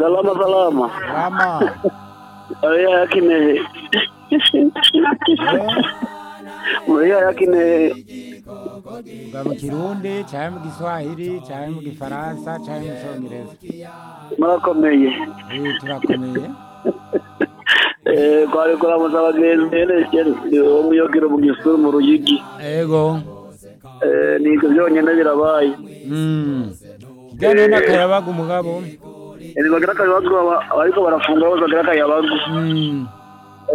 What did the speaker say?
salama salama Rama. oya yakinehe oya yakinehe Uga mu Kirundi, canke mu Giswahili, canke mu Gifaransa, canke mu Congereza. murakomeye Eh, turakomeye. Eh, kwari kuramuza abagenzi ene wo muyogero mu gisuru mu ruyigi Ego. Eh, nivyo vyonyene birabaye Mm. Kiganiro n'akayabaga umugabo. Eh, bagira akayabagu aba- abariko barafunga bose bagira akayabagu Mm.